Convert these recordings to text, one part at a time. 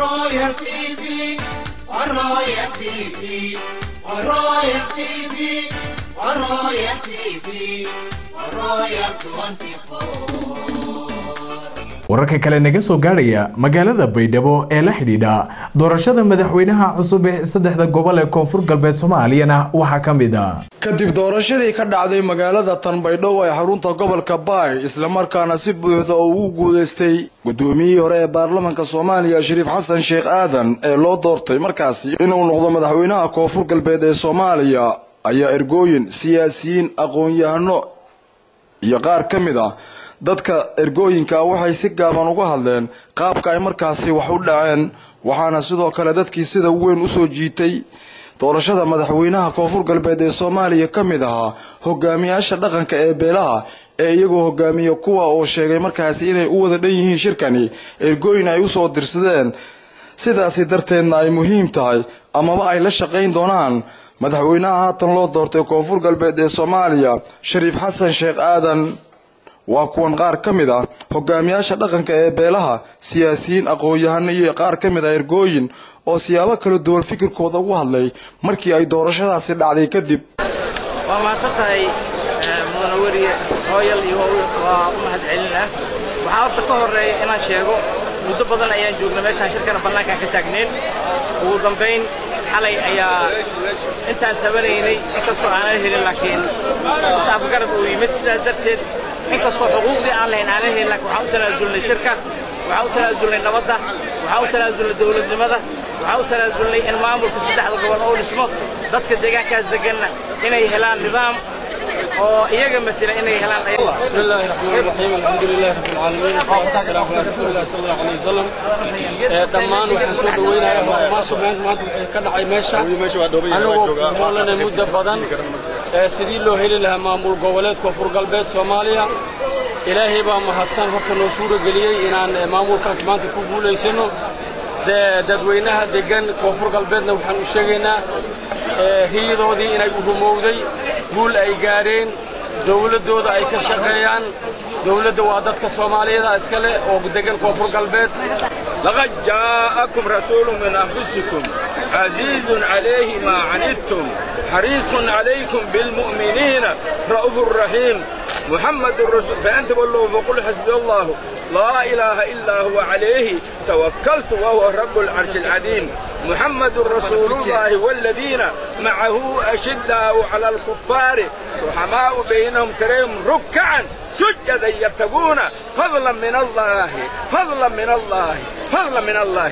Royal TV, Royal TV, Royal TV, Royal TV, Royal 24. wararka kale naga soo gaadhaya magaalada baydhabo ee la xidhiidha doorashada madaxweynaha cusub ee saddexda gobol ee koonfur galbeed soomaaliyana waxaa ka mid a kadib doorashadii ka dhacday magaalada tanbaydhow ee xarunta gobolka baay islamarkaana si buuxda oo ugu guuleystay gudoomiyihii hore ee baarlamanka soomaaliya shariif xasan sheekh aadan ee loo doortay markaasi inuu noqdo madaxweynaha koonfur galbeed ee soomaaliya ayaa ergooyin siyaasiyiin aqoon-yahano iyo qaar ka mid ah dadka ergooyinka waxay si gaaban uga hadleen qaabka ay markaasi wax u dhaceen waxaana sidoo kale dadkii sida weyn usoo jiitay doorashada madaxweynaha koonfur galbeed ee soomaaliya ka mid ahaa hogaamiyaasha dhaqanka ee beelaha ee iyagoo hogaamiya kuwa oo sheegay markaasi inay u wada dhan yihiin shirkani ergooyin ay usoo dirsadeen sidaasi darteedna ay muhiim tahay amaba ay la shaqayn doonaan madaxweynaha haatan loo doortay koonfur galbeed ee soomaaliya shariif xasan sheekh aadan waa kuwan qaar ka mid ah hogaamiyaasha dhaqanka ee beelaha siyaasiyiin aqoon-yahano iyo qaar ka mid ah ergooyin oo siyaabo kala duwan fikirkooda ugu hadlay markii ay doorashadaasi dhacday kadib waa mahadsan tahay mudane weriye hooyal iyo waa u mahad celinah waxaa horta ka horreeya inaan sheego muddo badan ayaan joognay meeshaan shirkana bannaankaan ka taagnayn ugu dambayn xalay ayaa intaan tabanaynay inkastoo aanan helin laakiin is-afgarad uu yimid sidaas darteed inkastoo xuquuqdii aan lahayn aanan helin laakiin waxaan u tanaasulnay shirka waxaan u tanaasulnay nabadda waxaan u tanaasulnay dawladnimada waxaan u tanaasulnay in maamulka saddexda gobol oo dhismo dadka deegaankaas deganna inay helaan nidaam oo iyaga masila inay helaan بسم الله الرحمن الرحيم الحمد لله رب العالمين والصلاة والسلام على رسول الله صلى الله عليه وسلم dhammaan waxaan soo dhaweynayaa horumaasha maanta maanta waxay ka dhacay meesha anagoo moolanay muddo badan sidii loo heli lahaa maamul goboleed koonfur galbeed soomaaliya ilaahay baa mahadsan horta noo suura geliyey inaan maamulkaas maanta ku guulaysano dadweynaha degan koonfur galbeedna waxaan u sheegaynaa riyadoodii inay u rumowday guul ay gaadheen dawladdooda ay ka shaqeeyaan dawladda waa dadka soomaaliyada iska leh oo degan koonfur galbeed لقد جاءكم رسول من أنفسكم عزيز عليه ما عنتم حريص عليكم بالمؤمنين رؤوف رحيم محمد الرسول فأنت والله فقل حسبي الله لا إله إلا هو عليه توكلت وهو رب العرش العظيم محمد رسول الله والذين معه أشداء على الكفار رحماء بينهم تريهم ركعا سجدا يبتغون فضلا من الله فضلا من الله فضلا من الله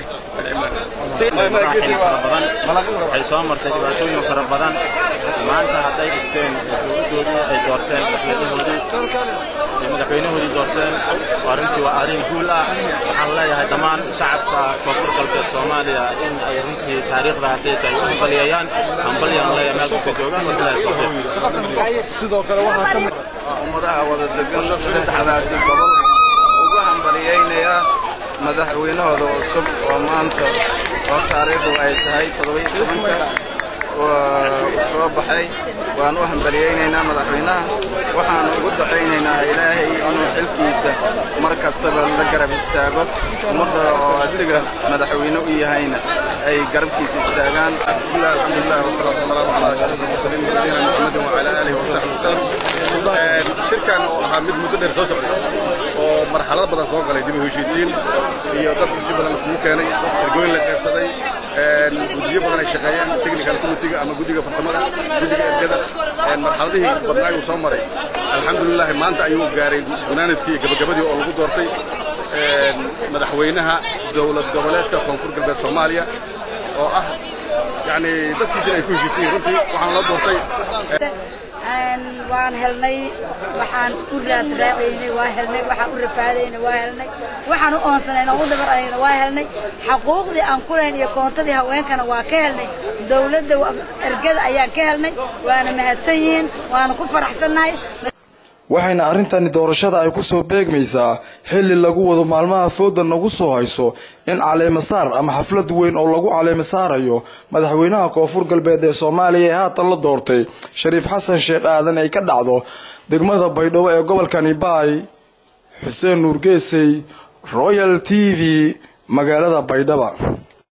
waxay soo martay dhibaatooyin fara badan maanta hadday dhisteen dowladdoodii ay doorteen madaxweynahoodii madaxweynahoodii doorteen arrintii waa arrin guul ah waxaan leeyahay dhammaan shacabka koonfur galbeed soomaaliya in ay runtii taariikhdaasi ay u baliyayaan hambalyan leeyahay meel kasta joogaan wabilahi tawfiiq sidoo kale waxaa ka mid ummadaha wada degan saddexdaasi gobol ugu hambaliyaynayaa madaxweynahooda cusub oo maanta oo taariikhdu ay tahay toddobiyo tobanka soo baxay waan u hambaliyaynaynaa madaxweynaha waxaan ugu ducaynaynaa ilaahay inuu xilkiisa mar kastaba la garab istaago ummadda oo asiga madaxweyne u yahayna ay garabkiisa istaagaan bismillah alxamdulilah wasalaatu wasalaamu calaa ashraf almursaliin nabiyina muxamedin wacala aalihi wasaxbi wasalam shirkan oo ahaa mid muddo dheer soo socday oo marxalado badan soo galay dib u heshiisiin iyo dadku si badan isugu keenay ergooyin la qaybsaday guddiyo badan ay shaqeeyeen technical committeega ama guddiga farsamada guddiga ergada marxaladihii badnaa ayuu soo maray alxamdulilah maanta ayuu gaaray gunaanadkii iyo gabagabadii oo lagu doortay madaxweynaha dowlad goboleedka koonfur galbeed soomaaliya oo ah yani dadkiisina ay ku heshiisiin runtii waxaan la doortay waan helnay waxaan u raadraacaynay waa helnay waxaan u rafaadaynay waa helnay waxaan u oonsanayna u dhabarayna waa helnay xaquuqdii aan ku lahayn iyo koontadii haweenkana waa ka helnay dawladda ergada ayaan ka helnay waana mahadsan yihiin waana ku faraxsannahay waxayna arrintani doorashada ay ku soo beegmaysaa xilli lagu wado maalmaha fooda nagu soo hayso in caleemasaar ama xaflad weyn oo lagu caleemasaarayo madaxweynaha koonfur galbeed ee soomaaliya ee haatan la doortay shariif xasan sheekh aadan ay ka dhacdo degmada baydhabo ee gobolkani baay xuseen nuur geesey royal t v magaalada baydhaba